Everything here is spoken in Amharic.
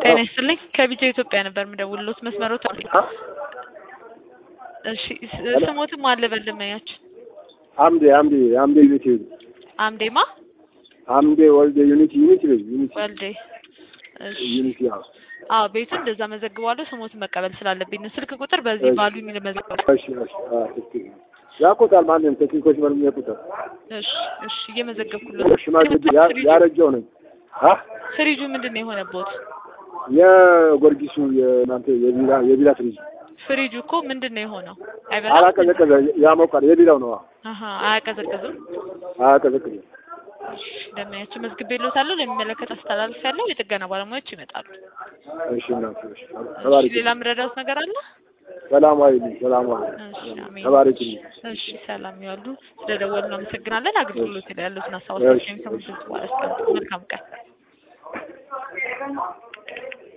ጤና ይስጥልኝ ከቢጃ ኢትዮጵያ ነበር የምደውልሎት መስመሮት እሺ ስ- ስሞትም አለ በልመያችን አምዴ አምዴ አምዴ ዩኒቲ አምዴማ አምዴ ወልደ ዩኒቲ ዩኒቲ በይ ዩኒቲ ወልዴ እሺ ዩኒቲ አዎ አዎ ቤቱን እንደዛ መዘግባለሁ ስሞትን መቀበል ስላለብኝ ነው ስልክ ቁጥር በዚህ እሺ። ባሉኝ ልመዘግብ እሺ እሺ አዎ ትክክል ያውቁታል ማንም ቴክኒኮች ምንም ያውቁታል እሺ እሺ እየመዘገብኩለት ሽማግሌ ያ- ያረጀው ነኝ አ ፍሪጁ ምንድን ነው የሆነቦት የጎርጊሱ የእናንተ የቢራ የቢራ ፍሪጅ ፍሪጁ እኮ ምንድን ነው የሆነው አይበላም አላቀዘቀዘ ያሞቃል የቢራው ነው አሀ አያቀዘቅዝም አያቀዘቅዘ እሺ ደመያቸው መዝግቤልዎታለሁ ለሚመለከት አስተላልፍ ያለው የጥገና ባለሙያዎች ይመጣሉ እሺ እናት እሺ እሺ ተባረክ ሌላ የምረዳዎት ነገር አለ ሰላማዊ ልኝ ሰላማዊ እሺ አሜን ተባረክ እሺ ሰላም ይዋሉ ስለደወሉ እናመሰግናለን አገልግሎት ላይ ያሉትን ሀሳቦች እሺ፣ የሚሰሙት በኋላ መልካም ቀን